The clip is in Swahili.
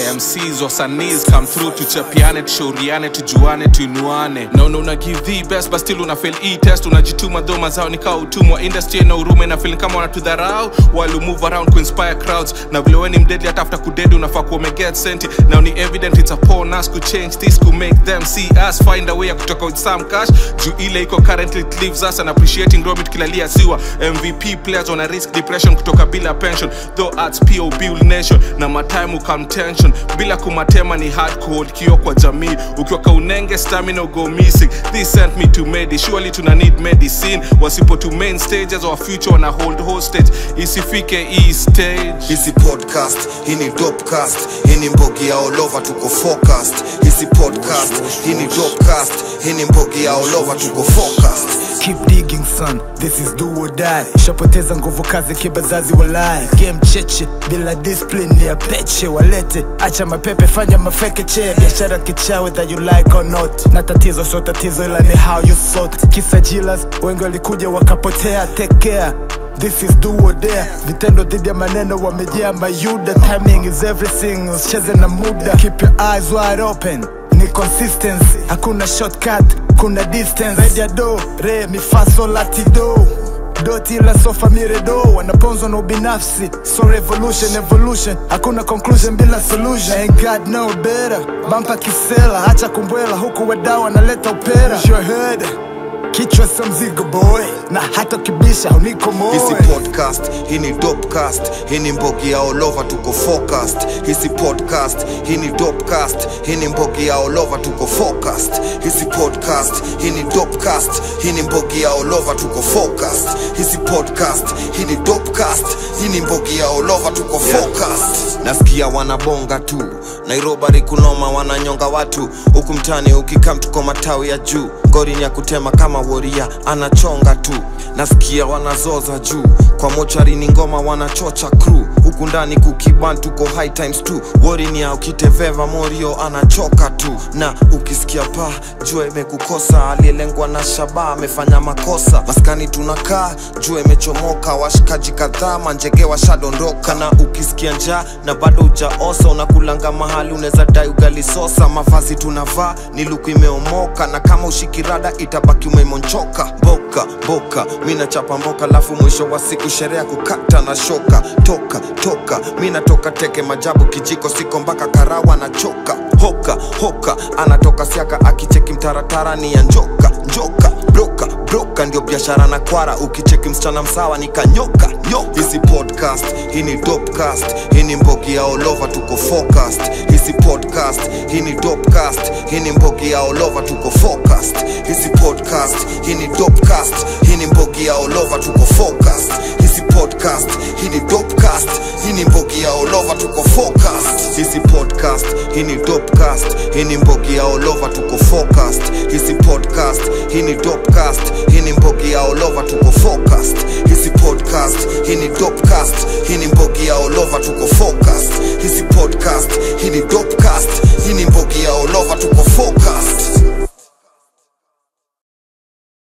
mcs wasaniz come through tuchapiane tushauriane tujuane tuinuane naona una give the best but still una fail e test unajituma dho mazao nikaa utumwa industry na urume na feeling kama wanatudharau while move around kuinspire crowds na vile we ni mdedli hata after kudedi unafaa kuwa umeget senti now ni evident it's upon us to change this to make them see us find a way ya kutoka with some cash juu ile iko currently it leaves us and appreciating gromit kilalia siwa mvp players wana risk depression kutoka bila pension though arts pob will nation na matime ukam tension bila kumatema ni hard kuhold kio kwa jamii ukiwa kaunenge stamina go missing this sent me to medi surely tuna need medicine wasipo to main stages our future wana hold hostage isifike hii stage Hisi podcast, hii ni dopecast, hii ni mbogi ya all over tuko focused. Hisi podcast, hii ni dopecast, hii ni mbogi ya all over tuko focused. Keep digging son, this is do or die. Shapoteza nguvu kazi kibazazi walai. Game cheche bila discipline ya peche walete. Acha mapepe fanya mafeke che. Biashara kichawi that you like or not. Na tatizo sio tatizo ila ni how you sort. Kisa jilas wengi walikuja wakapotea. Take care. This is do or dare. Vitendo dhidi ya maneno wamejaa mayuda. Timing is everything, usicheze na muda. Keep your eyes wide open ni consistency hakuna shortcut kuna distance zaidi ya do re mifaso latido doti la sofa miredo wanaponzwa na ubinafsi so revolution evolution hakuna conclusion bila solution Ain't God no better bampa kisela hacha kumbwela huku wadau wanaleta upera Your head kichwa sa mzigo boy na hata kibisha uniko Hisi moy podcast, hii ni dopecast, hii ni mbogi ya all over tuko focused. Hisi podcast, hii ni dopecast, hii ni mbogi ya all over tuko focused. Hisi podcast, hii ni dopecast, hii ni mbogi ya all over tuko focused. Hisi podcast, hii ni dopecast, hii ni mbogi ya all over tuko focused. Nasikia wanabonga tu, Nairobi kunoma wananyonga watu, huku mtani ukikam tuko matawi ya juu, ngori ni ya kutema kama woria anachonga tu, nasikia wanazoza juu, kwa mochari ni ngoma wanachocha crew, huku ndani kukiban tuko high times tu, wori ni ya ukiteveva morio anachoka tu, na ukisikia pa jua imekukosa, aliyelengwa na shaba amefanya makosa, maskani tunakaa jua imechomoka, washikaji kadhaa manjege washadondoka, na ukisikia njaa na bado ujaosa, unakulanga mahali unaweza dai ugali sosa, mavazi tunavaa ni luku imeomoka, na kama ushikirada itabaki umemonchoka, boka boka, mi nachapa mboka, lafu mwisho wa siku sherehe ya kukata na shoka, toka toka, mi natoka teke majabu, kijiko siko mpaka karawa na choka, hoka hoka, anatoka siaka akicheki mtaratara ni ya njoka njoka, broka broka, ndio biashara na kwara, ukicheki msichana msawa ni kanyoka nyoka. Hisi podcast, hii ni dopecast, hii ni mbogi ya all over tuko focused. Hisi podcast, hii ni dopecast, hii ni mbogi ya all over tuko focused. Hisi podcast, hii ni dopecast, hii ni mbogi ya all over tuko focused. Hisi podcast, hii ni dopecast, hii ni mbogi ya all over tuko focused. Hisi podcast, hii ni dopecast, hii ni mbogi ya all over tuko focused. Hisi podcast, hii ni dopecast, hii ni mbogi ya all over tuko focused. Hisi podcast, hii ni dopecast, hii ni mbogi ya all over tuko focused. Hisi podcast, hii ni dopecast, hii ni mbogi ya all over tuko focused.